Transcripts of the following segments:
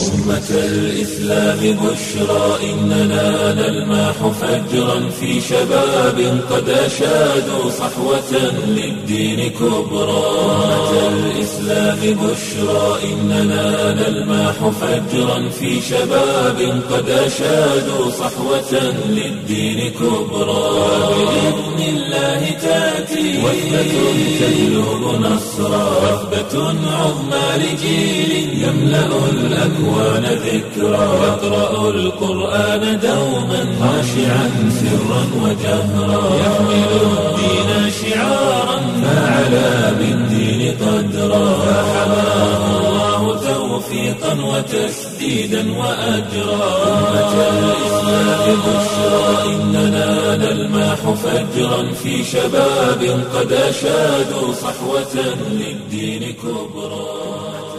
أمة الإسلام بشرى إننا نلمح فجرا في شباب قد أشادوا صحوة للدين كبرى أمة الإسلام بشرى إننا نلمح فجرا في شباب قد أشادوا صحوة للدين كبرى بإذن الله تأتي وثبة تجلب نصرا وثبة عظمى لجيل يملأ الأكوان ذكرا يقرأ القرآن دوما خاشعا سرا وجهرا يحمل الدين شعارا فعلى بالدين قدرا فحماه الله توفيقا وتسديدا وأجرا أمة الإسلام بشرى إننا نلمح فجرا في شباب قد أشادوا صحوة للدين كبرى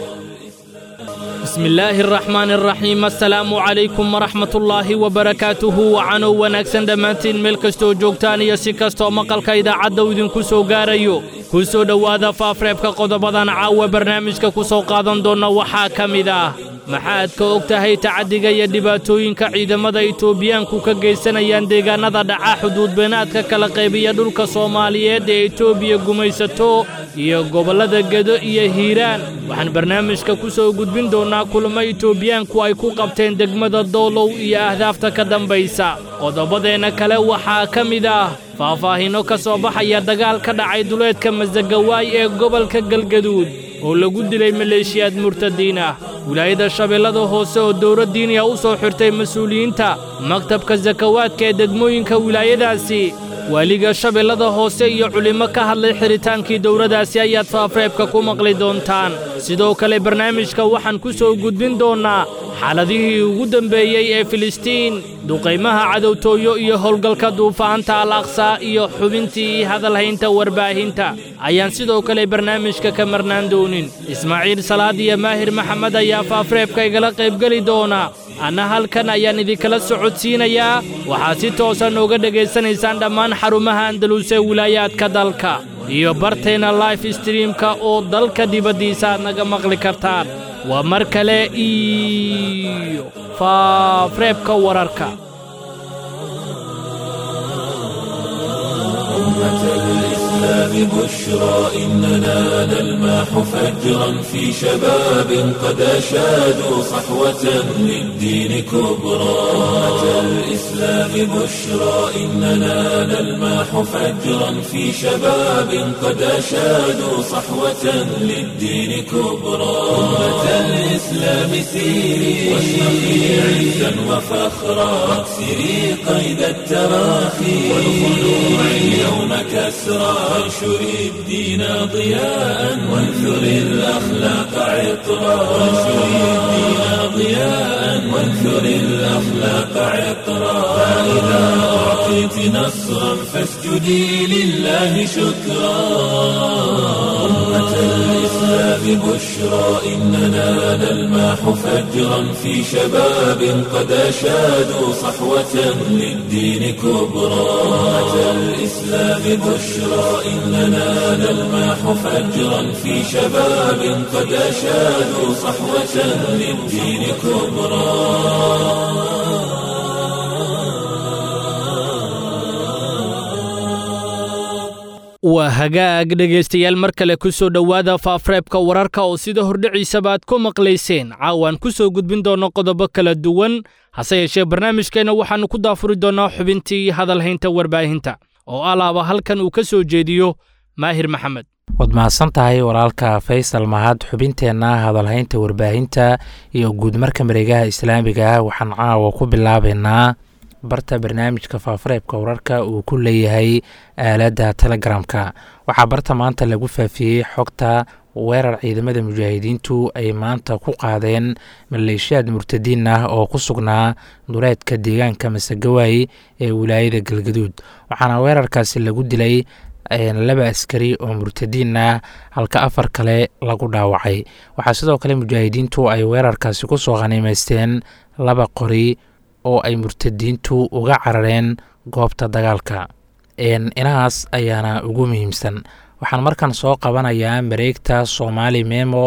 bismi illaahi araxmaani araxiim assalaamu calaykum waraxmatullaahi wabarakaatuhu wacanow wanaagsan dhammaantiin meel kastoo joogtaan iyo si kastoo maqalka idaacadda uu idinku soo gaarayo ku soo dhowaada faafreebka qodobadan caawa barnaamijka ku soo qaadan doonna waxaa ka mid ah maxaad ka og tahay tacaddiga iyo dhibaatooyinka ciidamada itoobiyaanku ka geysanayaan deegaannada dhaca xuduudbeenaadka kala qaybiya dhulka soomaaliyeed ee etoobiya gumaysato iyo gobollada gedo iyo hiiraan waxaan barnaamijka ku soo gudbin doonnaa kulamo itoobiyaanku ay ku qabteen degmada doolow iyo ahdaafta ka dambaysa qodobadeenna kale waxaa ka mid ah faahfaahinno ka soo baxaya dagaal ka dhacay duleedka masagawaay ee gobolka galgaduud oo lagu dilay maleeshiyaad murtadiin ah wilaayada shabeellada hoose oo dowladdiiniya u soo xirtay mas-uuliyiinta maktabka sakawaadka ee degmooyinka wilaayadaasi waaliga shabeellada hoose iyo culimmo ka hadlay xidhitaankii dowladdaasi ayaad faafreebka ku maqli doontaan sidoo kale barnaamijka waxaan ku soo gudbin doonnaa xaaladihii ugu dembeeyey ee filistiin duqaymaha cadowtooyo iyo howlgalka duufaanta al aqsaa iyo xubintii hadalhaynta warbaahinta ayaan sidoo kale barnaamijka ka marnaan doonin ismaaciil salaad iyo maahir maxamed ayaa faafreebka igala qaybgeli doona anna halkan ayaan idinkala socodsiinayaa waxaad si toosa nooga dhegaysanaysaan dhammaan xarumaha andalus ee wilaayaadka dalka iyo barteenna life streamka oo dalka dibaddiisa aad naga maqli kartaan waa mar kale iyo faafreebka wararka الإسلام بشرى إننا نلمح فجرا في شباب قد أشادوا صحوة للدين كبرى أمة الإسلام بشرى إننا نلمح فجرا في شباب قد أشادوا صحوة للدين كبرى أمة الإسلام سيري واشرقي عزا وفخرا واكسري قيد التراخي والخلوع اليوم كسرى وانشري الدين ضياء وانثري الأخلاق عطرا وانشري الدين ضياء وانثري الأخلاق عطرا فإذا أعطيت نصرا فاسجدي لله شكرا أمة الإسلام بشرى إننا نلمح فجرا في شباب قد أشادوا صحوة للدين كبرى أمة الإسلام بشرى إننا نلمح فجرا في شباب قد أشادوا صحوة للدين كبرى waa hagaag dhegaystayaal mar kale ku soo dhowaada faafreebka wararka oo sida hordhiciisaba aad ku maqlayseen caawaan ku soo gudbin doonno qodobo kala duwan hase yeeshee barnaamijkeenna waxaannu ku daafuri doonnaa xubintii hadalhaynta warbaahinta oo alaaba halkan uu ka soo jeediyo maahir maxamed waad mahadsan tahay walaalka faysal mahad xubinteenna hadalhaynta warbaahinta iyo guudmarka mareegaha islaamiga waxaan caawa ku bilaabaynaa barta barnaamijka faafareebka wararka uu ku leeyahay aaladda telegramka waxaa barta maanta lagu faafiyey xogta weerar ciidamada mujaahidiintu ay maanta ku qaadeen maleeshiyaad murtadiin ah oo ku sugnaa duleedka deegaanka masagawaay ee wilaayada galgaduud waxaana weerarkaasi lagu dilay laba askari oo murtadiin ah halka afar kale lagu dhaawacay waxaa sidoo kale mujaahidiintu ay weerarkaasi kusoo khaniimeysteen laba qori oo ay murtadiintu uga carareen goobta dagaalka inahaas ayaana ugu muhiimsan waxaan markan soo qabanayaa mareegta soomaali memo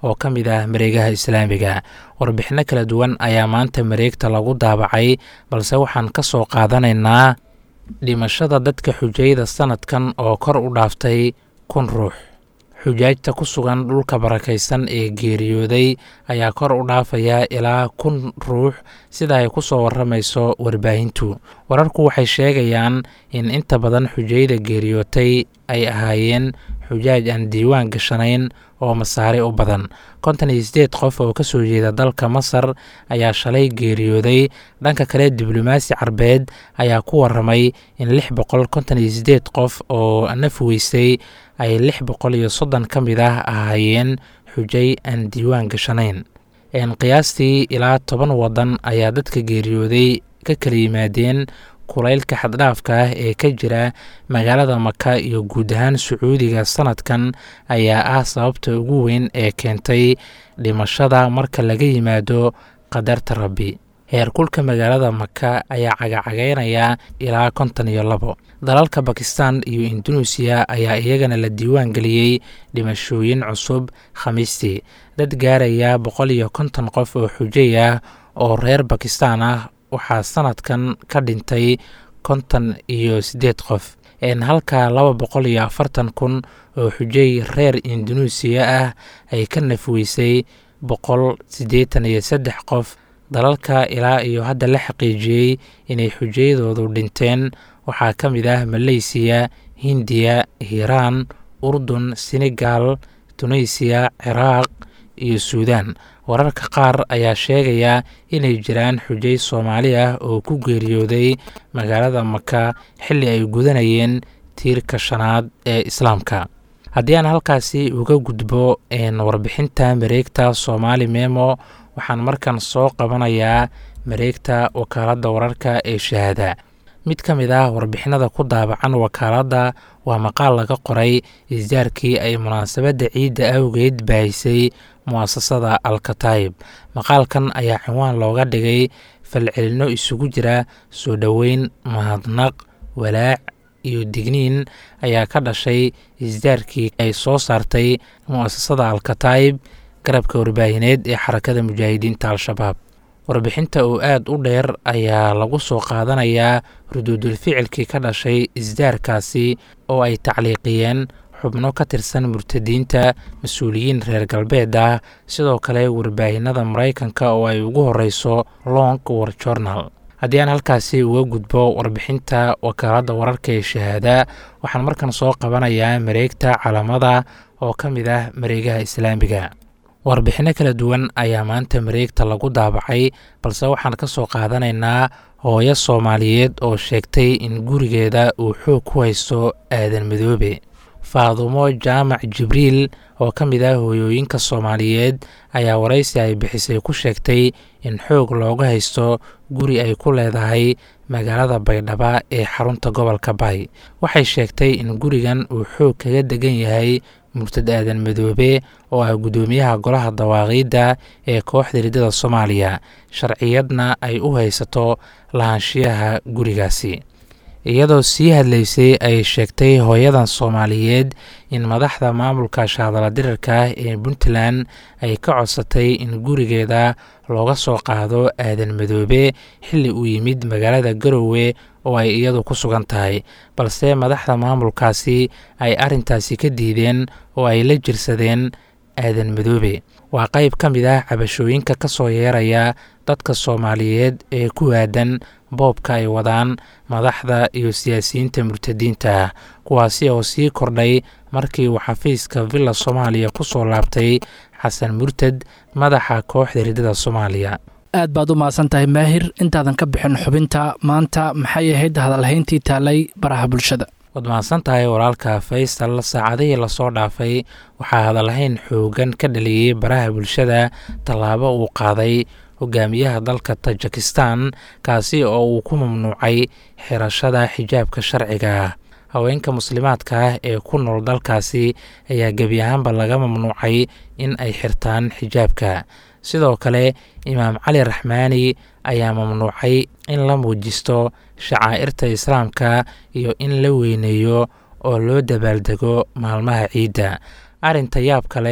oo ka mid ah mareegaha islaamiga warbixinno kala duwan ayaa maanta mareegta lagu daabacay balse waxaan ka soo qaadanaynaa dhimashada dadka xujayada sanadkan oo kor u dhaaftay kun ruux xujaajta ku sugan dhulka barakaysan ee geeriyooday ayaa kor u dhaafaya ilaa kun ruux sida ay ku soo warramayso warbaahintu wararku waxay sheegayaan in inta badan xujayada geeriyootay ay ahaayeen xujaaj aan diiwaan gashanayn oo masaare u badan konton iyo sideed qof oo ka soo jeeda dalka masar ayaa shalay geeriyooday dhanka kale diblomaasi carbeed ayaa ku warramay in lix boqol konton iyo sideed qof oo naf weysay ay lix boqol iyo soddon ka mid ah ahaayeen xujay aan diiwaan gashanayn qiyaastii ilaa toban waddan ayaa dadka geeriyooday ka kala yimaadeen kulaylka xaddhaafka ah ee ka jira magaalada maka iyo guud ahaan sacuudiga sanadkan ayaa ah sababta ugu weyn ee keentay dhimashada marka laga yimaado qadarta rabbi heerkulka magaalada maka ayaa cagacagaynaya ilaa konton iyo labo dalalka bakistan iyo induneisiya ayaa iyagana la diiwaan geliyey dhimashooyin cusub khamiistii dad gaaraya boqol iyo konton qof oo xujay ah oo reer bakistan ah waxaa sanadkan ka dhintay konton iyo siddeed qof halka laba boqol iyo afartan kun oo xujay reer induneisiya ah ay ka nafweysay boqol siddeetan iyo saddex qof dalalka ilaa iyo hadda la xaqiijiyey inay xujayadoodu dhinteen waxaa ka mid ah maleysiya hindiya hiiraan urdun senegal tunisiya ciraaq iyo suudaan wararka qaar ayaa sheegaya inay jiraan xujay soomaali ah oo ku geeriyooday magaalada maka xilli ay gudanayeen tiirka shanaad ee islaamka haddii aan halkaasi uga gudbo warbixinta mareegta soomaali memo waxaan markan soo qabanayaa mareegta wakaaladda wararka ee shahaada mid ka mid ah warbixinada ku daabacan wakaaladda waa maqaal laga qoray isdaarkii ay munaasabadda ciidda awgeed baahisay mu'asasada alkataib maqaalkan ayaa cinwaan looga dhigay falcelinno isugu jira soo dhoweyn mahadnaq walaac iyo digniin ayaa ka dhashay isdaarkii ay soo saartay mu'asasada alkataib garabka warbaahineed ee xarakada mujaahidiinta al-shabaab warbixinta oo aad u dheer ayaa lagu soo qaadanayaa ruduudul ficilkii ka dhashay isdaarkaasi oo ay tacliiqiyeen xubno ka tirsan murtadiinta mas-uuliyiin reer galbeed ah sidoo kale warbaahinada maraykanka oo ay ugu horeyso long war journal haddii aan halkaasi uga gudbo warbixinta wakaaladda wararka ee shahaada waxaan markan soo qabanayaa mareegta calamada oo ka mid ah mareegaha islaamiga warbixinno kala duwan ayaa maanta mareegta lagu daabacay balse waxaan ka soo qaadanaynaa hooyo soomaaliyeed oo sheegtay in gurigeeda uu xoog ku haysto aadan midoobe faadumo jaamac jibriil oo ka mid ah hooyooyinka soomaaliyeed ayaa waraysi ay bixisay ku sheegtay in xoog looga haysto guri ay ku leedahay magaalada baydhaba ee xarunta gobolka bay waxay sheegtay in gurigan uu xoog kaga degan yahay murtad aadan madoobe oo ah guddoomiyaha golaha dawaaqiidda ee kooxda riddada soomaaliya sharciyadna ay u haysato lahaanshiyaha gurigaasi iyadoo sii hadlaysay ay sheegtay hooyadan soomaaliyeed in madaxda maamulka shaadala dirirka ah ee puntland ay ka codsatay in gurigeeda looga soo qaado aadan madoobe xilli uu yimid magaalada garowe oo ay iyadu ku sugan tahay balse madaxda maamulkaasi ay arrintaasi ka diideen oo ay la jirsadeen aadan madoobe waa qayb ka mid ah cabashooyinka ka soo yeeraya dadka soomaaliyeed ee ku aadan boobka ay wadaan madaxda iyo siyaasiyiinta murtadiinta ah kuwaasi oo sii kordhay markii uu xafiiska villa soomaaliya ku soo laabtay xasan murtad madaxa kooxda riddada soomaaliya aad baad u mahadsan tahay maahir intaadan ka bixin xubinta maanta maxay ahayd hadalhayntii taalay baraha bulshada waad mahadsan tahay walaalka faysal saacadihii lasoo dhaafay waxaa hadalhayn xoogan ka dhaliyey baraha bulshada tallaabo uu qaaday hogaamiyaha dalka tajikistan kaasi oo uu ku mamnuucay xirashada xijaabka sharciga ah haweenka muslimaadka ah ee ku nool dalkaasi ayaa gebi ahaanba laga mamnuucay in ay xirtaan xijaabka sidoo kale imaam cali raxmaani ayaa mamnuucay in la muujisto shacaa'irta islaamka iyo in la weyneeyo oo loo dabaaldego maalmaha ciidda arrinta yaabka leh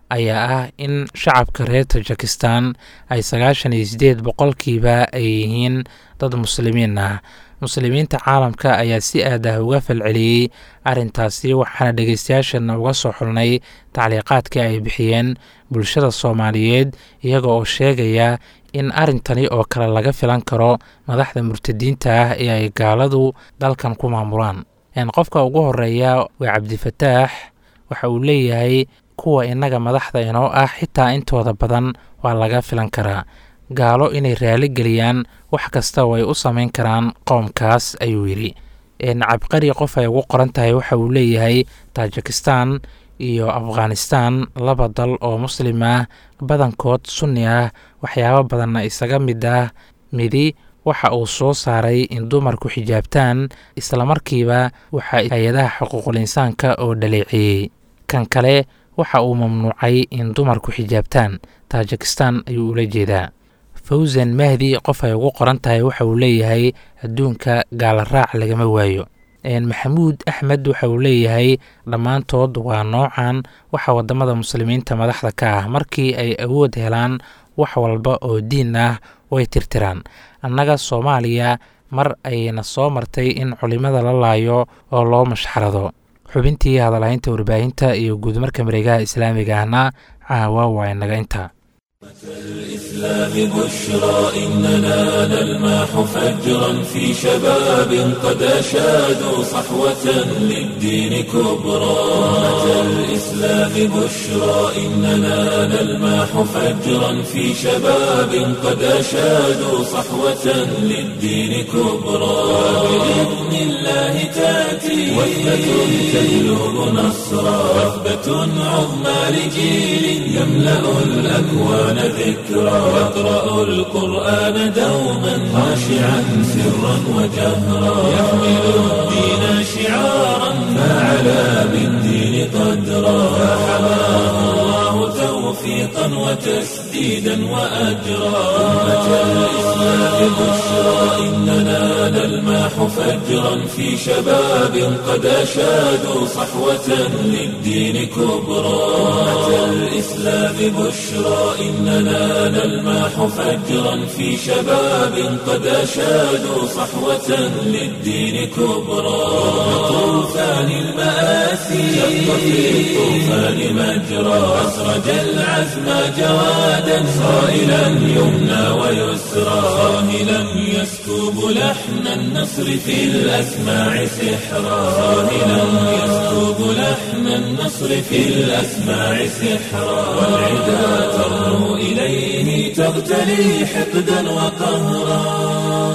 ayaa ah in shacabka reer tajikistan ay sagaashan iyo siddeed boqolkiiba ay yihiin dad muslimiin ah muslimiinta caalamka ayaa si aad ah uga falceliyey arrintaasi waxaana dhegeystayaashana uga soo xulnay tacliiqaadkii ay bixiyeen bulshada soomaaliyeed iyaga oo sheegaya in arrintani oo kale laga filan karo madaxda murtadiinta ah ee ay gaaladu dalkan ku maamulaan qofka ugu horeeya waa cabdifataax waxa uu leeyahay kuwa innaga madaxda inoo ah xitaa intooda badan waa laga filan karaa gaalo inay raali geliyaan wax kasta oo ay u samayn karaan qoomkaas ayuu yidhi cabqari qof ay ugu qoran tahay waxa uu leeyahay tajikistan iyo afghanistan laba dal oo muslim ah badankood sunni ah waxyaabo badanna isaga mid ah midi waxa uu soo saaray in dumarku xijaabtaan islamarkiiba waxa hay-adaha xuquuqul insaanka oo dhaleeceeyey kan kale waxa uu mamnuucay in dumarku xijaabtaan tajikistan ayuu ula jeedaa fawsan mahdi qof ay ugu qoran tahay waxa uu leeyahay adduunka gaala raac lagama waayo maxamuud axmed waxa uu leeyahay dhammaantood waa noocan waxa wadamada muslimiinta madaxda ka ah markii ay awood helaan wax walba oo diin ah way tirtiraan annaga soomaaliya mar ayna soo martay in culimada la laayo oo loo mashxarado xubintii hadalhaynta warbaahinta iyo guudmarka mareegaha islaamiga ahna caawa waa inaga inta الإسلام بشرى إننا نلماح فجرا في شباب قد أشادوا صحوة للدين كبرى أمة الإسلام بشرى إننا نلماح فجرا في شباب قد أشادوا صحوة للدين كبرى بإذن الله تأتي وثبة تهلب نصرا وثبة عظمى لجيل يملأ الأكوان ذكرى يقرأ القرآن دوما خاشعا سرا وجهرا يحمل الدين شعارا فعلى بالدين قدرا فحماه الله توفيقا وتسديدا وأجرا أمة الإسلام بشرى إننا نلماح فجرا في شباب قد أشادوا صحوة للدين كبرى أمة الإسلام بشرى إننا نلماح فجرا في شباب قد أشادوا صحوة للدين كبرى طوفان المآسي شق في الطوفان مجرى أسرج العزم جوادا صائلا يمنى ويسرى صاهلا يسكب لحن النصر في الأسماع سحرا صاهلا يسكب لحن النصر في الأسماع سحرا والعدا ترنو إليه تغتلي حقدا وقهرا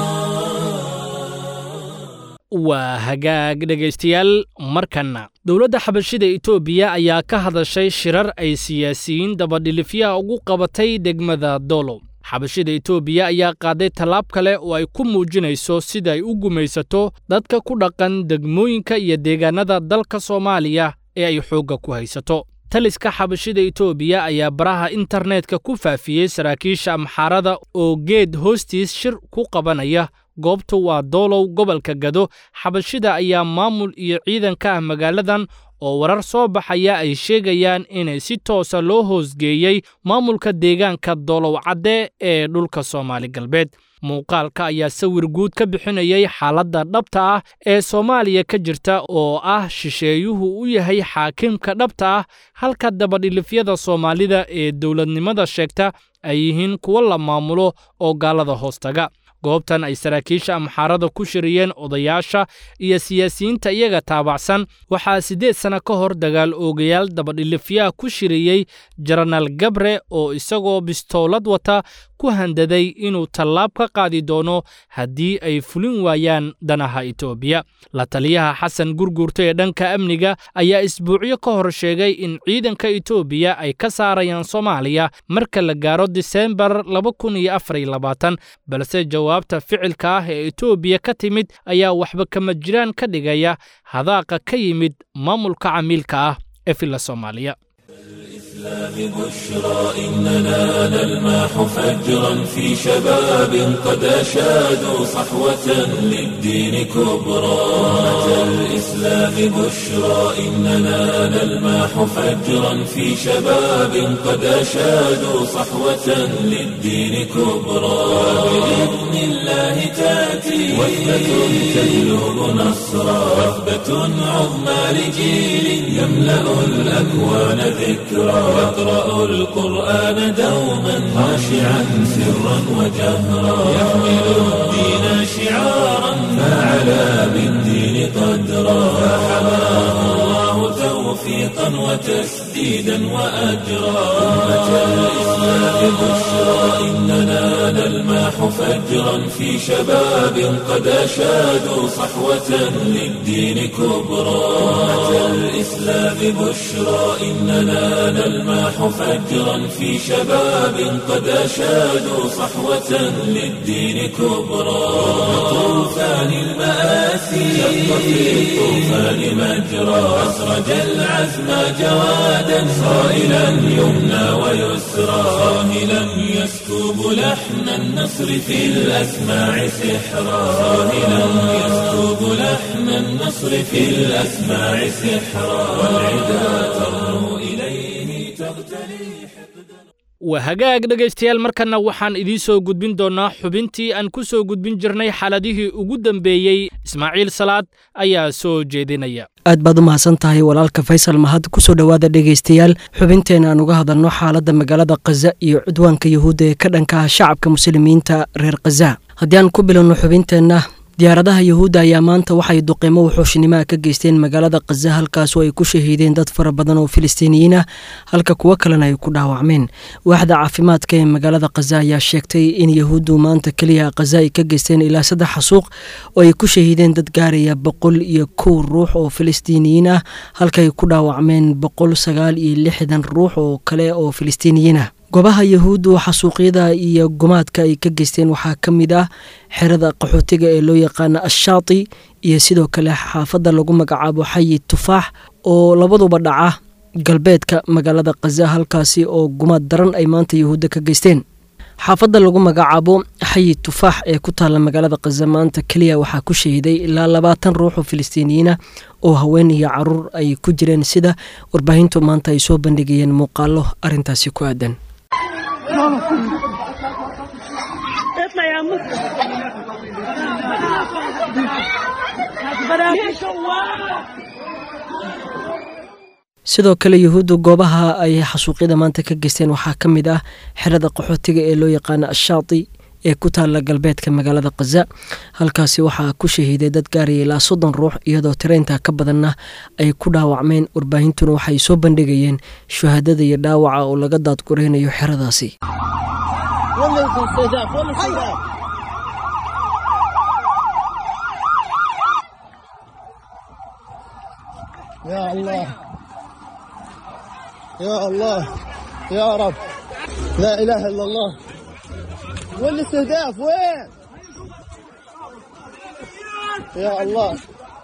waa hagaag dhegaystayaal markanna dowladda xabashida etoobiya ayaa ka hadashay shirar ay siyaasiyiin dabadhilifyaha ugu qabatay degmada dolo xabashida etoobiya ayaa qaaday tallaab kale oo ay ku muujinayso sida ay u gumaysato dadka ku dhaqan degmooyinka iyo deegaanada dalka soomaaliya ee ay xoogga ku haysato taliska xabashida etoobiya ayaa baraha internetka ku faafiyey saraakiisha amxaarada oo geed hoostiis shir ku qabanaya goobtu waa doolow gobolka gado xabashida ayaa maamul iyo ciidan ka ah magaaladan oo warar soo baxaya ay sheegayaan inay si toosa loo hoosgeeyey maamulka deegaanka doolow cadde ee dhulka soomaali galbeed muuqaalka ayaa sawir guud ka bixinayay xaaladda dhabta ah ee soomaaliya ka jirta oo ah shisheeyuhu u yahay xaakimka dhabta ah halka dabadhilifyada soomaalida ee dowladnimada sheegta ay yihiin kuwo la maamulo oo gaalada hoostaga goobtan ay saraakiisha amxaarada ku shiriyeen odayaasha iyo siyaasiyiinta iyaga taabacsan waxaa siddeed sanno ka hor dagaal oogayaal dabadhilifyaha ku shiriyey jenaraal gabre oo isagoo bistoolad wata ku handaday inuu tallaab ka qaadi doono haddii ay fulin waayaan danaha etoobiya la taliyaha xasan gurgurta ee dhanka amniga ayaa isbuucyo ka hor sheegay in ciidanka etoobiya ay ka saarayaan soomaaliya marka la gaaro diseembar balse jawaabta ficilka ah ee etoobiya ka timid ayaa waxba kama jiraan ka dhigaya hadaaqa ka yimid maamulka camiilka ah ee filla soomaaliya بشرى إننا نلمح فجرا في شباب قد أشادوا صحوة للدين كبرى أمة الإسلام بشرى إننا نلمح فجرا في شباب قد أشادوا صحوة للدين كبرى بإذن الله تأتي وثبة تجلب نصرا وثبة عظمى لجيل يملأ الأكوان ذكرا يقرأ القرآن دوما خاشعا سرا وجهرا يحمل الدين شعارا فعلى بالدين قدرا فحماه الله توفيقا وتسديدا وأجرا أمة الإسلام بشرى إننا نلمح فجرا في شباب قد أشادوا صحوة للدين كبرى أمة الإسلام بشرى إننا نلمح فجرا في شباب قد أشادوا صحوة للدين كبرى طوفان المآسي شق في الطوفان مجرى أسرج العزم جوادا صائلا يمنى ويسرى صاهلا يسكب لحن النصر في الأسماع سحرا صاهلا يسكب لحن النصر في الأسماع سحرا والعدا ترنو إليه تغتلي waa hagaag dhegaystayaal markanna waxaan idiin soo gudbin doonnaa xubintii aan ku soo gudbin jirnay xaaladihii ugu dambeeyey ismaaciil salaad ayaa soo jeedinaya aad baad u mahadsan tahay walaalka faysal mahad kusoo dhowaada dhegaystayaal xubinteena aan uga hadalno xaaladda magaalada khaza iyo cudwaanka yuhuudda ee ka dhanka ah shacabka muslimiinta reer khaza haddii aan ku bilowno xubinteenna diyaaradaha yuhuudda ayaa maanta waxay duqeymo wuxuushinimaha ka geysteen magaalada khaza halkaasoo ay ku shahiideen dad fara badan oo filistiiniyiin ah halka kuwo kalena ay ku dhaawacmeen waaxda caafimaadka ee magaalada khaza ayaa sheegtay in yuhuuddu maanta keliya khaza ay ka geysteen ilaa saddex xasuuq oo ay ku shahiideen dad gaaraya boqol iyo kow ruux oo filistiiniyiin ah halka ay ku dhaawacmeen boqol sagaal iyo lixdan ruux oo kale oo filistiiniyiin ah goobaha yahuuddu xasuuqyada iyo gumaadka ay ka geysteen waxaa ka mid ah xerada qaxootiga ee loo yaqaana ashaati iyo sidoo kale xaafadda lagu magacaabo xayi tufaax oo labaduba dhaca galbeedka magaalada khaza halkaasi oo gumaad daran ay maanta yahuudda ka geysteen xaafadda lagu magacaabo xayi tufaax ee ku taalla magaalada khaza maanta keliya waxaa ku shahiday ilaa labaatan ruux oo filistiiniyiinah oo haween iyo caruur ay ku jireen sida warbaahintu maanta ay soo bandhigayeen muuqaalo arrintaasi ku aadan اطلع يا عمو sidoo kale yuhuuddu goobaha ay xasuuqyada maanta ka geysteen waxaa ka mid ah xerada qaxootiga ee loo yaqaana ashaati ee ku taalla galbeedka magaalada khaza halkaasi waxaa ku shahiiday dad gaaraya ilaa soddon ruux iyadoo tireynta ka badanna ay ku dhaawacmeen warbaahintuna waxay soo bandhigayeen shuhaadada iyo dhaawaca oo laga daadguraynayo xeradaasi يا الله يا الله يا رب لا اله الا الله وين الاستهداف وين يا الله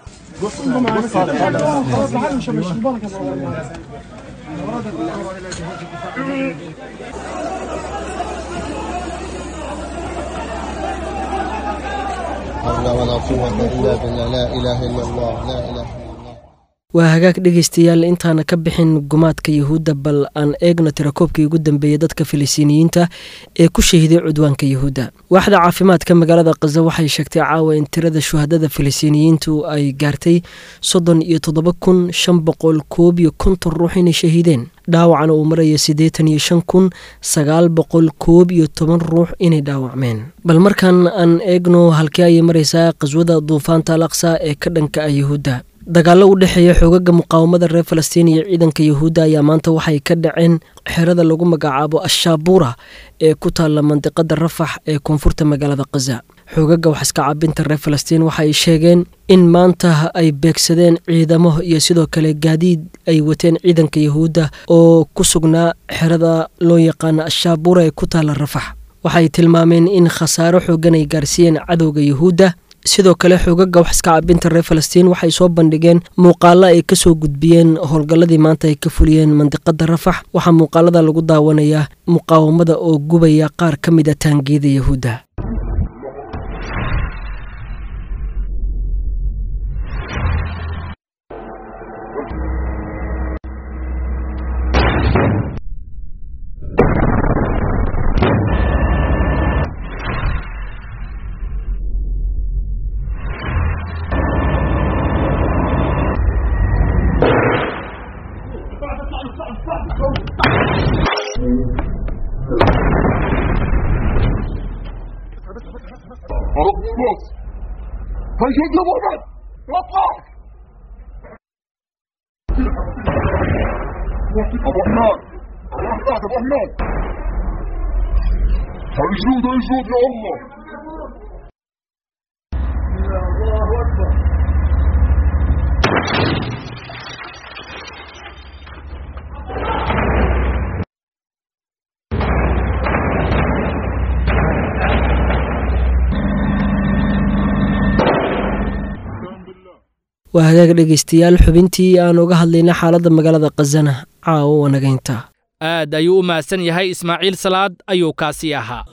حول ولا قوة إلا بالله لا إله إلا الله لا إله إلا الله waa hagaag dhegaystayaal intaana ka bixin gumaadka yuhuudda bal aan eegno tirakoobkii ugu dambeeyey dadka filistiiniyiinta ee ku shahiday cudwaanka yuhuudda waaxda caafimaadka magaalada khaza waxay sheegtay caawa in tirada shuhadada filistiiniyiintu ay gaartay soddon iyo toddoba kun shan boqol koob iyo konton ruux inay shahiideen dhaawacana uu maraya siddeetan iyo shan kun sagaal boqol koob iyo toban ruux inay dhaawacmeen bal markan aan eegno halkii ayay maraysaa qaswada duufaanta al aqsa ee ka dhanka ah yuhuudda dagaallo u dhexeeya xoogaga muqaawamada reer falastiin iyo ciidanka yuhuudda ayaa maanta waxay ka dhaceen xerada lagu magacaabo ashaabura ee ku taalla mandiqada rafax ee koonfurta magaalada khaza xoogaga waxiska cabinta reer falastiin waxa ay sheegeen in maanta ay beegsadeen ciidamo iyo sidoo kale gaadiid ay wateen ciidanka yuhuudda oo ku sugnaa xerada loo yaqaana ashaabura ee ku taalla rafax waxay tilmaameen in khasaaro xoogan ay gaarsiiyeen cadowga yuhuudda sidoo kale xoogaga wax iska cabinta reer falastiin waxay soo bandhigeen muuqaalo ay kasoo gudbiyeen howlgalladii maanta ay ka fuliyeen mandiqada rafax waxaa muuqaalada lagu daawanayaa muqaawamada oo gubaya qaar ka mid a taangiyada yahuudda عرفت الناس هيشد محمد اطلع ابو حنان الرحمن ابو حنان هيجود هيجود يا الله الله اكبر waa hagaag dhegaystayaal xubintii aan uga hadlayna xaaladda magaalada khazana caawo wanagaynta aad ayuu u mahadsan yahay ismaaciil salaad ayuu kaasi ahaa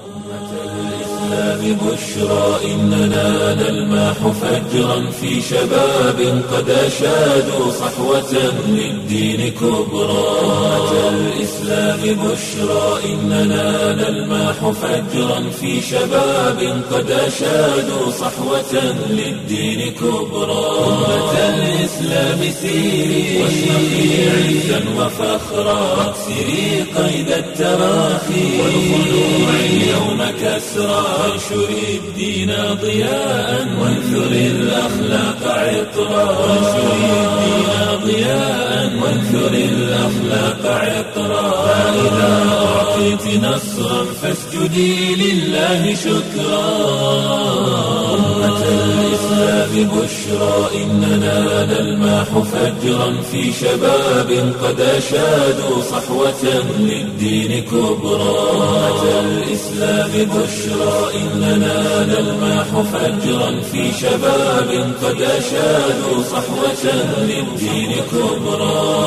بشرى إننا نلمح فجرا في شباب قد أشادوا صحوة للدين كبرى أتى الإسلام بشرى إننا نلمح فجرا في شباب قد أشادوا صحوة للدين كبرى أمة الإسلام سيري واشرقي عزا وفخرا واكسري قيد التراخي والخلوع اليوم كسرى وانشري الدين ضياء وانثري الأخلاق عطرا وانشري الدين ضياء وانثري الأخلاق عطرا فإذا أعطيت نصرا فاسجدي لله شكرا أمة الإسلام بشرى إننا نلمح فجرا في شباب قد أشادوا صحوة للدين كبرى أمة الإسلام بشرى إننا نلمح فجرا في شباب قد أشادوا صحوة للدين كبرى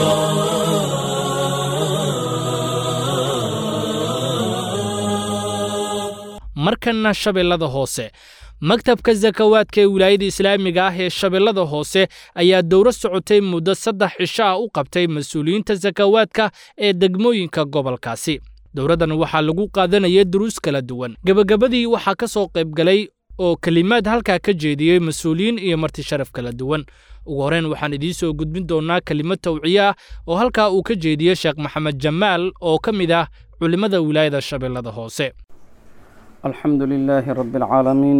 markanna shabeellada hoose maktabka sakawaadka ee wilaayada islaamiga ah ee shabeellada hoose ayaa dowro socotay muddo saddex cisho ah u qabtay mas-uuliyiinta sakawaadka ee degmooyinka gobolkaasi dowraddan waxaa lagu qaadanayay duruus kala duwan gebagabadii waxaa ka soo qaybgalay oo kelimaad halkaa ka jeediyey mas-uuliyiin iyo marti sharaf kala duwan ugu horreyn waxaan idiin soo gudbin doonnaa kelimad tawciye ah oo halkaa uu ka jeediyey sheekh maxamed jamaal oo ka mid ah culimmada wilaayada shabeellada hoose الحمد لله رب العالمين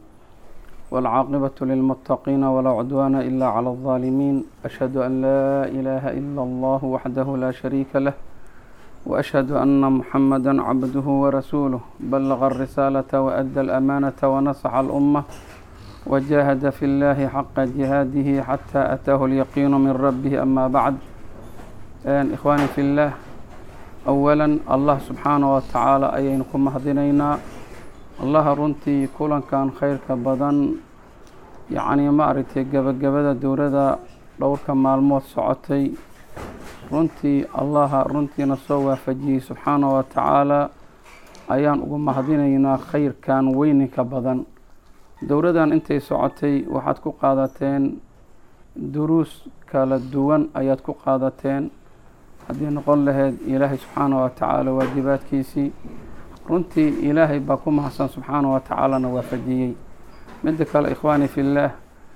والعاقبة للمتقين ولا عدوان إلا على الظالمين أشهد أن لا إله إلا الله وحده لا شريك له وأشهد أن محمدا عبده ورسوله بلغ الرسالة وأدى الأمانة ونصح الأمة وجاهد في الله حق جهاده حتى أتاه اليقين من ربه أما بعد إخواني في الله أولا الله سبحانه وتعالى أينكم مهدنينا allaha runtii kulankan khayrka badan yacnii ma aragtay gebagabada dowladda dhowrka maalmood socotay runtii allaha runtiina soo waafajiyey subxaana wa tacaala ayaan ugu mahadinaynaa khayrkan weyninka badan dowladdan intay socotay waxaad ku qaadateen duruus kala duwan ayaad ku qaadateen haddii noqon lahayd ilaahay subxaana wa tacaala waajibaadkiisii runtii ilaahay baa ku mahadsan subxaana wa tacaalana waafajiyey midda kale ikhwaani fillaah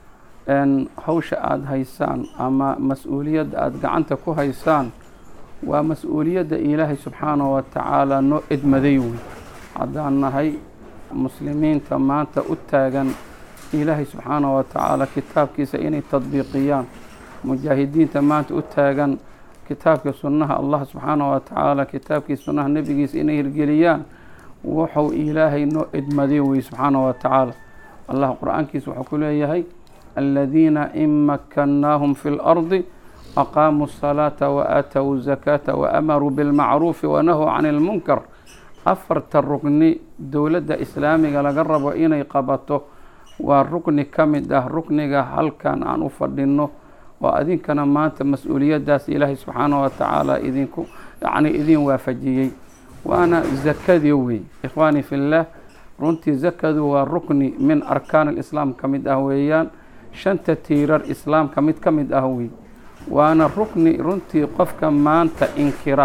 hawsha aada haysaan ama mas-uuliyadda aada gacanta ku haysaan waa mas-uuliyadda ilaahay subxaana wa tacaala noo edmaday wey haddaan nahay muslimiinta maanta u taagan ilaahay subxaana wa tacaala kitaabkiisa inay tadbiiqiyaan mujaahidiinta maanta u taagan kitaabka sunnaha allah subxaana wa tacaala kitaabkii sunnaha nebigiisa inay hirgeliyaan wuxuu ilaahay noo edmaday wey subxaana wa tacaala allah qur-aankiisa wuxuu ku leeyahay aladiina in makannaahum fi lardi aqaamuu الsalaata waaatow الzakaata waamaruu bilmacruufi wanahuu can اlmunkar afarta rugni dowladda islaamiga laga rabo inay qabato waa rukni ka mid ah rukniga halkan aan u fadhino oo adinkana maanta mas-uuliyaddaas ilaahay subxaanahu wa tacaala idinku yacni idin waafajiyey waana zakadii wey ikhwaani fillaah runtii zakadu waa rukni min arkaan alislaam ka mid ah weeyaan shanta tiirar islaamka mid ka mid ah wey waana rukni runtii qofka maanta inkira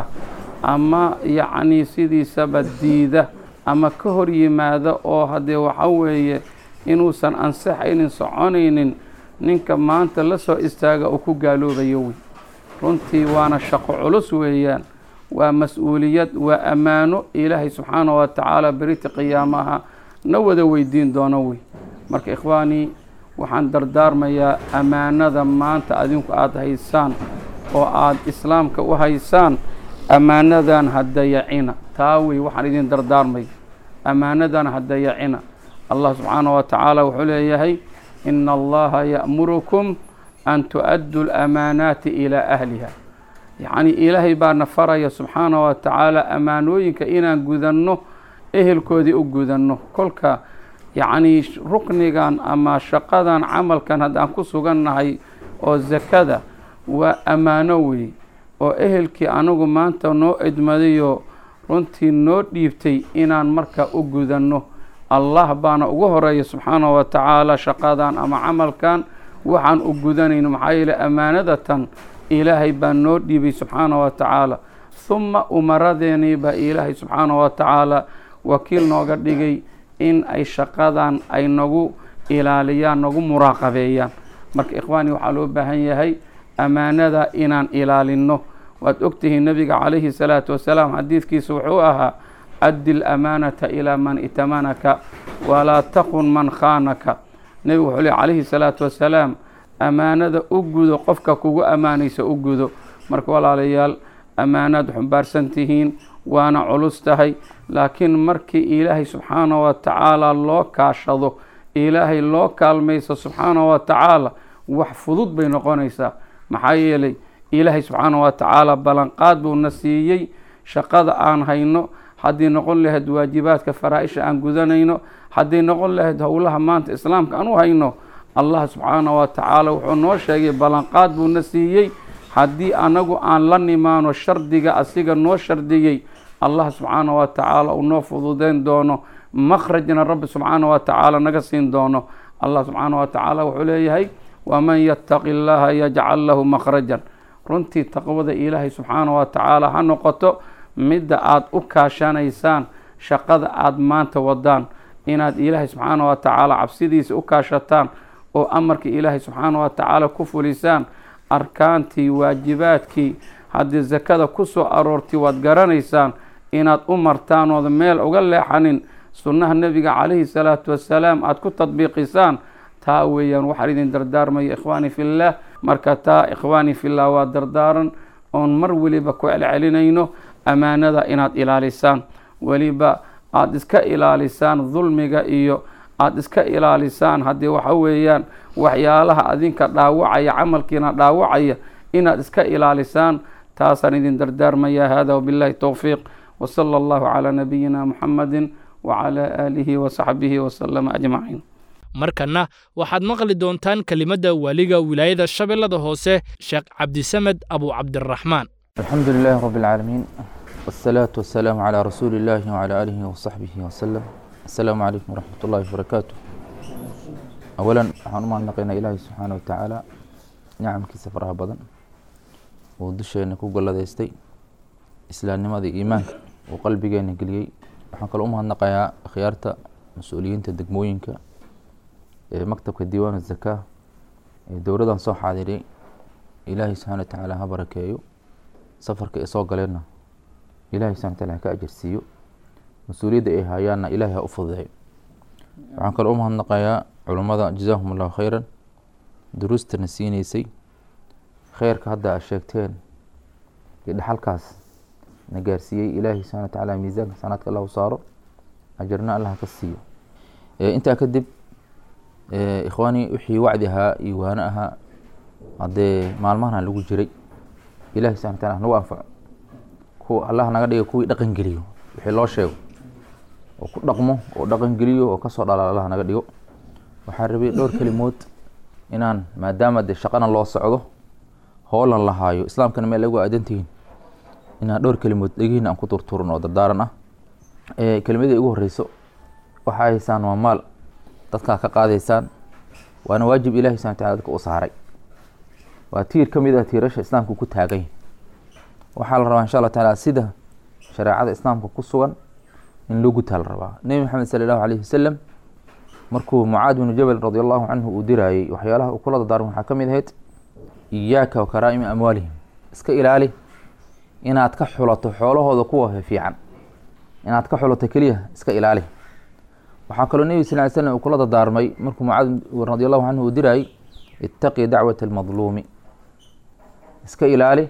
ama yacni sidiisaba diida ama ka hor yimaada oo haddee waxa weeye inuusan ansaxaynin soconaynin ninka maanta la soo istaaga uu ku gaaloobayo wey runtii waana shaqo culus weeyaan waa mas-uuliyad waa ammaano ilaahay subxaanahu wa tacaala berita qiyaamaha na wada weydiin doono wey marka ikhwaanii waxaan dardaarmayaa ammaanada maanta adinku aada haysaan oo aada islaamka u haysaan ammaanadan ha dayacina taa wey waxaan idin dardaarmay ammaanadan ha dayacina allah subxaanahu wa tacaala wuxuu leeyahay ina allaha ya'murukum an tu'addu lamaanaati ilaa ahliha yacni ilaahay baana faraya subxaanahu wa tacaala ammaanooyinka inaan gudanno ehelkoodii u gudanno kolka yacni ruknigan ama shaqadan camalkan haddaan ku sugannahay oo zakada waa ammaano wey oo ehelkii anagu maanta noo idmadayoo runtii noo dhiibtay inaan marka u gudanno allah baana ugu horeeya subxaanahu wa tacaala shaqadan ama camalkan waxaan u gudanayno maxaa yeele ammaanadatan ilaahay baa noo dhiibay subxaanahu wa tacaala humma umaradeenii baa ilaahay subxaanahu wa tacaala wakiil nooga dhigay in ay shaqadan ay nagu ilaaliyaan nagu muraaqabeeyaan marka ikhwaani waxaa loo baahan yahay ammaanada inaan ilaalinno waad ogtihiin nabiga calayhi salaatu wasalaam xadiidkiisa wuxuu ahaa addi lamaanata ilaa man itamanaka walaa takun man khaanaka nebigu wuxuu ley calayhi salaatu wasalaam ammaanada u gudo qofka kugu ammaanaysa u gudo marka walaalayaal ammaanaad xumbaarsan tihiin waana culus tahay laakiin markii ilaahay subxaanahu wa tacaala loo kaashado ilaahay loo kaalmayso subxaanahu wa tacaala wax fudud bay noqonaysaa maxaa yeelay ilaahay subxaanahu wa tacaala ballanqaad buuna siiyey shaqada aan hayno haddii noqon lahayd waajibaadka faraa-isha aan gudanayno hadday noqon lahayd howlaha maanta islaamka aan u hayno allah subxaanahu wa tacaala wuxuu noo sheegay ballanqaad buuna siiyey haddii anagu aan la nimaano shardiga asiga noo shardiyey allah subxaanahu wa tacaala uu noo fududeyn doono makhrajna rabbi subxaanahu wa tacaala naga siin doono allah subxaanahu wa tacaala wuxuu leeyahay waman yattaqi llaha yajcal lahu makhrajan runtii taqwada ilaahay subxaanahu wa tacaala ha noqoto midda aada u kaashanaysaan shaqada aada maanta wadaan inaad ilaahay subxaanahu wa tacaala cabsidiisa u kaashataan oo amarka ilaahay subxaanahu wa tacaala ku fulisaan arkaantii waajibaadkii haddii sakada ku soo aroortay waad garanaysaan inaad u martaan ooda meel uga leexanin sunnaha nebiga calayhi salaatu wasalaam aada ku tadbiiqisaan taa weeyaan waxaan idin dardaarmaya ikhwaani fillaah marka taa ikhwaani fillah waa dardaaran oon mar weliba ku celcelinayno ammaanada inaad ilaalisaan weliba aada iska ilaalisaan dulmiga iyo aada iska ilaalisaan haddii waxa weeyaan waxyaalaha adinka dhaawacaya camalkiina dhaawacaya inaad iska ilaalisaan taasaan idin dardaarmaya hada wabillahi towfiiq wasala allahu calaa nabiyina muxamadi wacalaa aalihi wasaxbihi wasalama ajmaciin markanna waxaad maqli doontaan kelimadda waaliga wilaayada shabeellada hoose sheekh cabdisamed abu cabdiraxmaan alxamdu lilahi rabi اlcaalamiin wاsalaatu wasalaamu calaa rasuuli illahi wcalaa aalihi wasaxbihi wasalam assalaamu calaykum waraxmat ullahi wabarakaatu awalan waxaan u mahadnaqaynaa ilaahi subxaana wa tacaala nicamkiisa faraha badan uu dusheena ku galladaystay islaamnimada iyo iimaanka uu qalbigeena geliyey waxaan kaloo u mahadnaqayaa akhyaarta mas-uuliyiinta degmooyinka ee maktabka diiwaan zakaa ee dowladan soo xaadiray ilaahay subxana wa tacaala ha barakeeyo safarka ay soo galeenna ilahay subxana wa taala ha ka ajarsiiyo mas-uuliyadda ay haayaanna ilaahay ha u fududeeyo waxaan kaloo u mahadnaqayaa culummada jazaahum allahu khayran duruustana siineysay kheyrka hadda aad sheegteen iyo dhexalkaas na gaarsiiyey ilaahay subxana wa tacaala miisaanka sanaadka allahu saaro ajarna allah ka siiyo intaa kadib ikhwaani wixii wacdi ahaa iyo waano ahaa haddee maalmahan lagu jiray ilahi subxana wa taala nagu anfaco kuwa allah naga dhiga kuwii dhaqan geliyo wixii loo sheego oo ku dhaqmo oo dhaqan geliyo oo kasoo dhala allah naga dhigo waxaan rabay dhowr kelimood inaan maadaama dee shaqana loo socdo hoolan la haayo islaamkana meel lagu aadantihiin inaan dhowr kelimood dhegihiina aan ku turturin oo dardaaran ah kelimadii ugu horeyso waxaa haysaan waa maal dadkaa ka qaadaysaan waana waajib ilahi subana wataala dadka u saaray waa tiir ka mid ah tiirasha islaamka ku taagay waxaa la rabaa insha allah taala sida shareecada islaamka ku sugan in loo gutaa la rabaa nebi maxamed sala allahu alayhi wasalam markuu mucaad binu jabal radi allahu canhu uu diraayey waxyaalaha uu kula dardaarmay waxaa ka mid ahayd iyaaka wa karaa'imi amwaalihim iska ilaali inaad ka xulato xoolahooda kuwa fiican inaad ka xulato keliya iska ilaali waxaa kaloo nebi sal ly slam uu kula dardaarmay markuu mucaad radi allahu canhu uu diraayey ittaqi dacwata almadluumi iska ilaali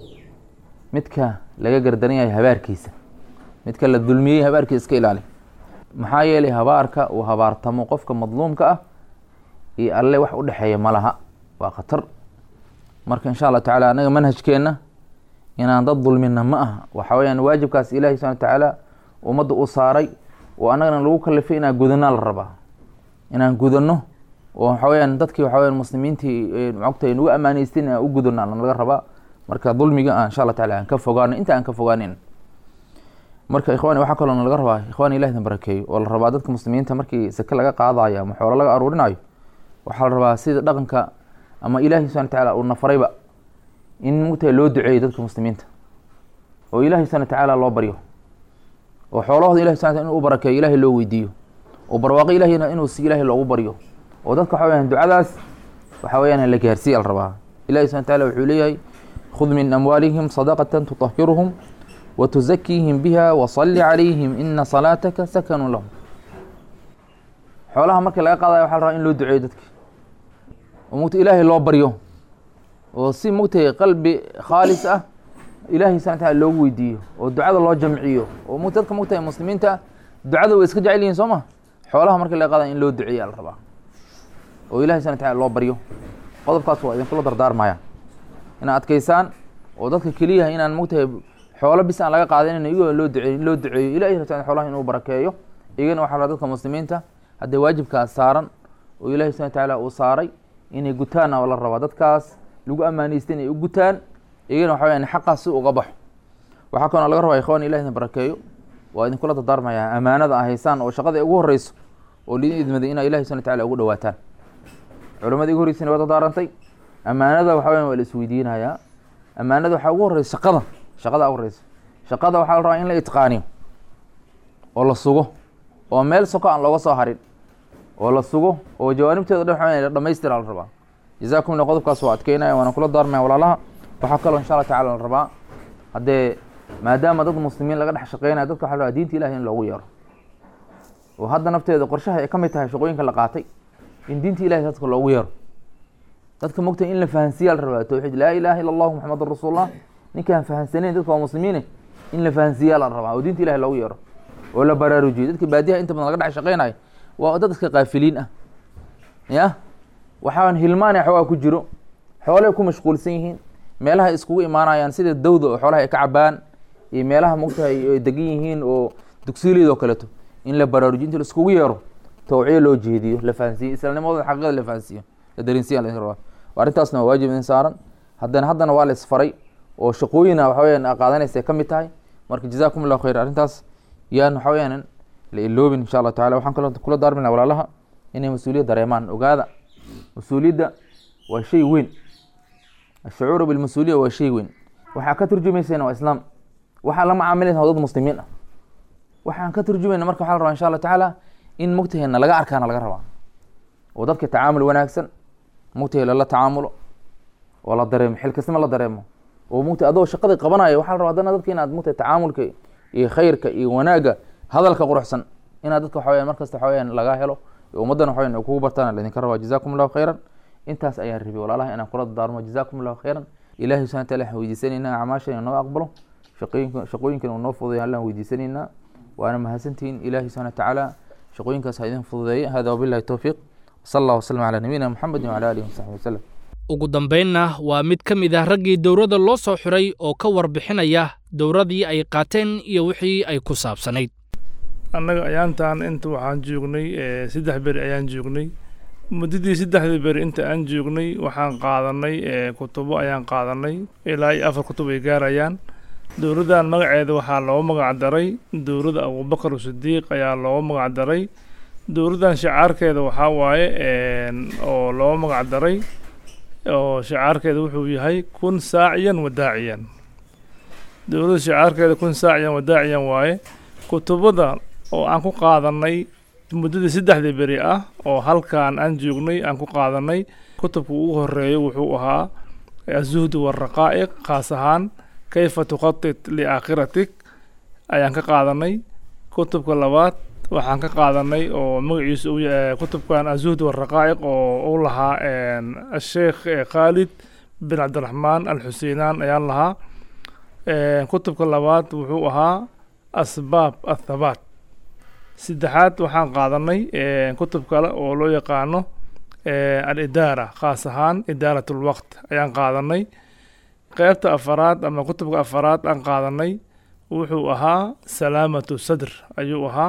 midka laga gardaran yahay habaarkiisa midka la dulmiyey habaarkiisa iska ilaali maxaa yeelay habaarka uu habaartamo qofka madluumka ah iyo alle wax u dhexeeya ma laha waa khatar marka insha allah tacala anaga manhajkeenna inaan dad dulmina ma aha waxa weyaan waajibkaas ilahi subana watacaala ummadda u saaray oo annagana lagu kalifay inaan gudanaa la rabaa inaan gudano oo waxa weyaan dadkii waxa weyan muslimiintii mogta nagu amaaneystin aan u gudano laga rabaa marka dulmiga aan insha allah tacala aan ka fogaano inta aan ka fogaanin marka ikhwani waxaa kaloo laga rabaa ikhwani ilahi idin barakeeyo oo la rabaa dadka muslimiinta markii sake laga qaadayo ama xoolo laga aruurinayo waxaa la rabaa sida dhaqanka ama ilaahi subana watacaala uu nafarayba in mugtahay loo duceeyo dadka muslimiinta oo ilahi subana watacaala loo baryo oo xoolahooda ilahi subana inu u barakeeyo ilahi loo weydiiyo oo barwaaqo ilahina inuu si ilahi loogu baryo oo dadka waxa weyaan ducadaas waxa weyaan la gaarsiiya la rabaa ilahi subana wataala wuxuu leeyahay khud min amwaalihim sadaqatan tutahiruhum wtuzakiihim biha wasalli calayhim ina salaataka sakanun lahum xoolaha markii laga qaadayo waxa la rabaa in loo duceeyo dadki oo mugta ilaahay loo baryo oo si mugtay qalbi khaalis ah ilahay subana wataala loogu weydiiyo oo ducada loo jamciyo oo m dadka mugtahay muslimiinta ah ducada way iska jecel yihin soo ma xoolaha markii laga qaadayo in loo duceeya la rabaa oo ilahay subana wataala loo baryo qodobkaas waa idinkula dardaarmaya inaad adkeysaan oo dadka keliyaha inaan mugtahay xoolo bis aan laga qaadanin iyagoo loo duceeyo loo duceeyo ilahi rabta xoolaha inuu barakeeyo iyagana waxa la dadka muslimiinta haddee waajibkaas saaran oo ilahi subana watacaala uu saaray inay gutaan oo la rabaa dadkaas lagu amaaneystay inay u gutaan iyagana waxa weyaan xaqaas si uga baxo waxaa kaloo laga rabaa ikhwan ilahi idin barakeeyo waa idinkula dardaarmaya amaanada a haysaan oo shaqada ugu horeyso oo lidin idmaday inaa ilahi subana wataala ugu dhawaataan culamada igu horeysana waa dardaarantay amaanada waxa weyan waa la isweydiinayaa amaanada waxaa ugu horeysa shaqada shaqada horeysa shaqada waxaa la rabaa in la itqaaniyo oo la sugo oo meel soko aan looga soo harin oo la sugo oo jawaanibteeda dhan waxa dhamaystira la rabaa jazakum lla qodobkaas waa adkeynaya waana kula daarmaya walaalaha waxaa kaloo insha allah tacala la rabaa haddee maadaama dad muslimiin laga dhex shaqeynaya dadka waxa la rabaa diinta ilahi in loogu yeero oo hadda nafteeda qorshaha ay ka mid tahay shaqooyinka la qaatay in diinta ilahi dadka loogu yeero dadka mogta in la fahansiiya la rabaa tawxiid laa ilaha illa allahu maxamedun rasuulullah ninkaan fahansaneyn dadka waa muslimiine in la fahansiiyaa la rabaa oo diinta ilahi loogu yeero oo la baraarujiyo dadka baadiyaha inta badan laga dhex shaqeynayo waa dad iska kaafiliin ah ya waxaan hilmaanay xoogaa ku jiro xoolay ku mashquulsan yihiin meelaha iskugu imaanayaan sida dawda oo xoolaha ay ka cabaan iyo meelaha mogtahay ay degan yihiin oo dugsiileed oo kaleeto in la baraarujiyo inta la iskugu yeero tawciyo loo jeediyo la fahansiiyo islaamnimadooda xaqiiqada la fahansiiyo la dareensiya la rabaa arrintaasna waa waajib idin saaran haddana haddana waa la isfaray oo shaqooyina waxa weyaan qaadanaysa ka mid tahay marka jazakum allahu khayr arrintaas yaan waxa weyaan la iloobin insha allah tacala waxaan kaloo kula daarmina walaalaha inay mas-uuliyad dareemaan ogaada mas-uuliyadda waa shay weyn ashucuuru bilmas-uuliya waa shay weyn waxaa ka turjumaysayna waa islaam waxaa la macaamilaysa waa dad muslimiin ah waxaan ka turjumayna marka waxa la rabaa insha allah tacaala in mugtaheena laga arkaana laga rabaa oo dadka tacaamul wanaagsan mugtahe lala tacaamulo oo la dareemo xilkasnimo la dareemo oo mugta adoo shaqadii qabanayo waxaa la rabaa haddana dadka inaad mugtahay tacaamulka iyo khayrka iyo wanaagga hadalka quruxsan inaad dadka waxa weyan markasta waxa weyan laga helo ummaddan waxa weyan kugu bartaan laydinka rabaa jazakum allahu khayran intaas ayaan rabi walaalaha inaan kula dardaarmo jazakum allahu khayran ilahi subhana wataala waxaan weydiisanaynaa acmaashan inoo aqbalo shaqooyinka shaqooyinkan uu noo fududeeyo allaan weydiisanaynaa waana mahadsantihiin ilahi subhana watacaala shaqooyinkaas ha idin fududeeya hada wabillahi towfiiq wsala allah wasalam calaa nabiyina muxamedin wacala alihi wasaxbi wasalam ugu dambaynna waa mid ka mid ah raggii dowladda loo soo xiray oo ka warbixinaya dowladii ay qaateen iyo wixii ay ku saabsanayd annaga ayaantaan inta waxaan joognay saddex beri ayaan joognay muddadii saddexdii beri inta aan joognay waxaan qaadanay kutubo ayaan qaadanay ilaa iyo afar kutub ay gaarayaan dowladdan magaceeda waxaa loogu magac daray dowladda abubakar sidiiq ayaa loogu magac daray dowladdan shicaarkeeda waxaa waaye oo loogu magac daray oo shicaarkeeda wuxuu yahay kun saaciyan wadaaciyan dowladda shicaarkeeda kun saaciyan wadaaciyan waaye kutubada oo aan ku qaadanay muddadii saddexdii beri ah oo halkan aan joognay aan ku qaadanay kutubka ugu horeeya wuxuu ahaa azuhdu waraqaa'iq khaas ahaan kayfa tukhatit liaakhiratik ayaan ka qaadanay kutubka labaad waxaan ka qaadanay oo magaciisa uu yahay kutubkan azuhd waraqaa'iq oo u lahaa asheekh khaalid bin cabdiraxmaan alxuseinaan ayaan lahaa kutubka labaad wuxuu ahaa asbaab athabaat saddexaad waxaan qaadanay kutub kale oo loo yaqaano alidaara khaas ahaan idaarat lwaqt ayaan qaadanay qeybta afaraad ama kutubka afaraad aan qaadanay wuxuu ahaa salaamatu sadr ayuu ahaa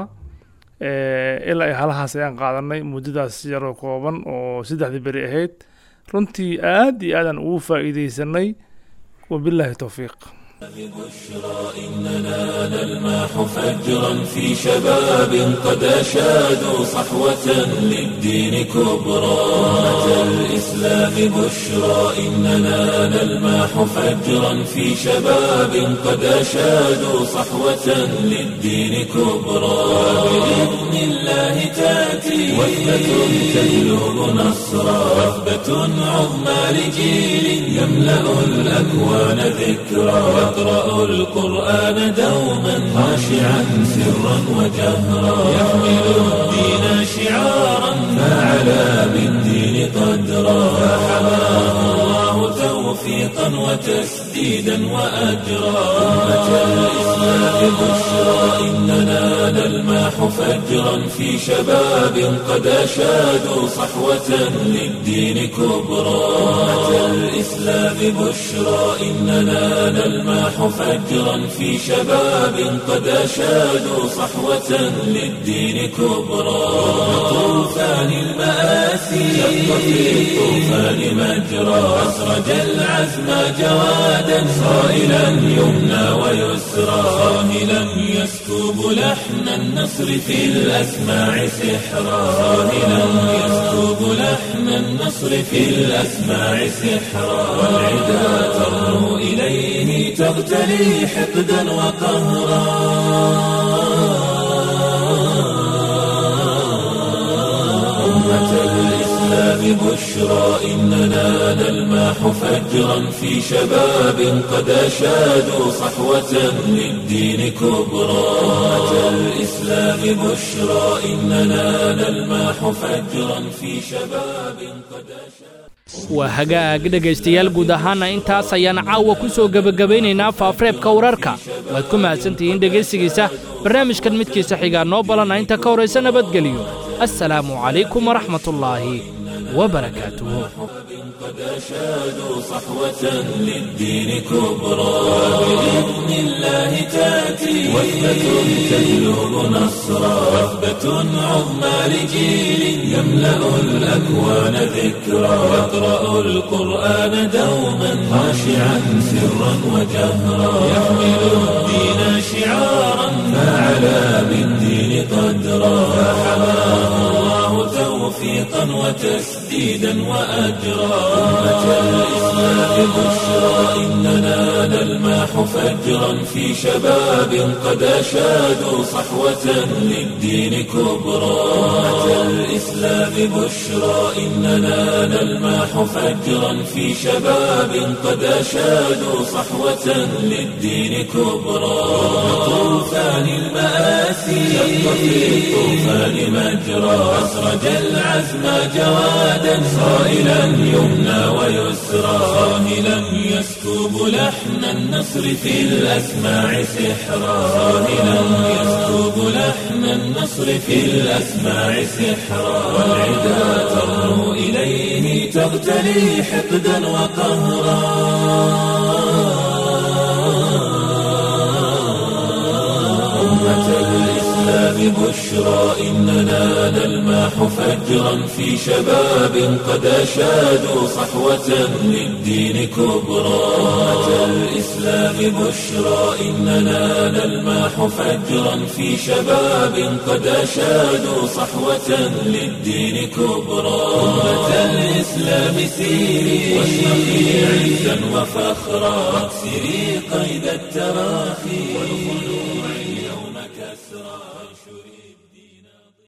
ilaa iyo halahaas ayaan qaadanay muddadaas yaroo kooban oo saddexdii beri ahayd runtii aad iyo aadaan ugu faa'iideysanay wabilaahi towfiiq بشرى إننا نلمح فجرا في شباب قد أشادوا صحوة للدين كبرى أمة الإسلام بشرى إننا نلمح فجرا في شباب قد أشادوا صحوة للدين كبرى بإذن الله تأتي وثبة تجلب نصرا وثبة عظمى لجيل يملأ الأكوان ذكرى يقرأ القرآن دوما خاشعا سرا وجهرا يحمل الدين شعارا فعلى بالدين قدرا فحماه الله توفيقا وتسديدا وأجرا أمة الإسلام بشرى إننا نلمح فجرا في شباب قد أشادوا صحوة للدين كبرى أمة الإسلام بشرى إننا نلمح فجرا في شباب قد أشادوا صحوة للدين كبرى طوفان المآسي شق في الطوفان مجرى أسرج العزم جوادا صائلا يمنى ويسرى صاهلا يسكب لحن النصر في الأسماع سحرا صاهلا يسكب لحن النصر في الأسماع سحرا والعدا ترنو إليه تغتلي حقدا وقهرا أمة الإسلام بشرى إننا نلمح فجرا في شباب قد أشادوا صحوة للدين كبرى أمة الإسلام بشرى إننا نلمح فجرا في شباب قد أشادوا waa hagaag dhegaystayaal guud ahaana intaas ayaan caawa ku soo gebagabaynaynaa faafareebka wararka waad ku mahadsantihiin dhegaysigiisa barnaamijkan midkiisa xigaa noo balana inta ka horaysa nabadgeliyo assalaamu calaykum waraxmatullaahi wabarakaatuhu قد أشادوا صحوة للدين كبرى وبإذن الله تأتي وثبة تجلب نصرا وثبة عظمى لجيل يملأ الأكوان ذكرا يقرأ القرآن دوما خاشعا سرا وجهرا يحمل الدين شعارا فعلى بالدين قدرا فحماه الله توفيقا وتسديدا وأجرا أمة الإسلام بشرى إننا نلمح فجرا في شباب قد أشادوا صحوة للدين كبرى أمة الإسلام بشرى إننا نلمح فجرا في شباب قد أشادوا صحوة للدين كبرى طوفان المآسي شق في الطوفان مجرى أسرج العزم جوادا صائلا يمنى ويسرى صاهلا يسكب لحن النصر في الأسماع سحرا صاهلا يسكب لحن النصر في الأسماع سحرا والعدا ترنو إليه تغتلي حقدا وقهرا أمة الإسلام بشرى إننا نلمح فجرا في شباب قد أشادوا صحوة للدين كبرى أمة الإسلام بشرى إننا نلمح فجرا في شباب قد أشادوا صحوة للدين كبرى أمة الإسلام سيري واشرقي عزا وفخرا واكسري قيد التراخي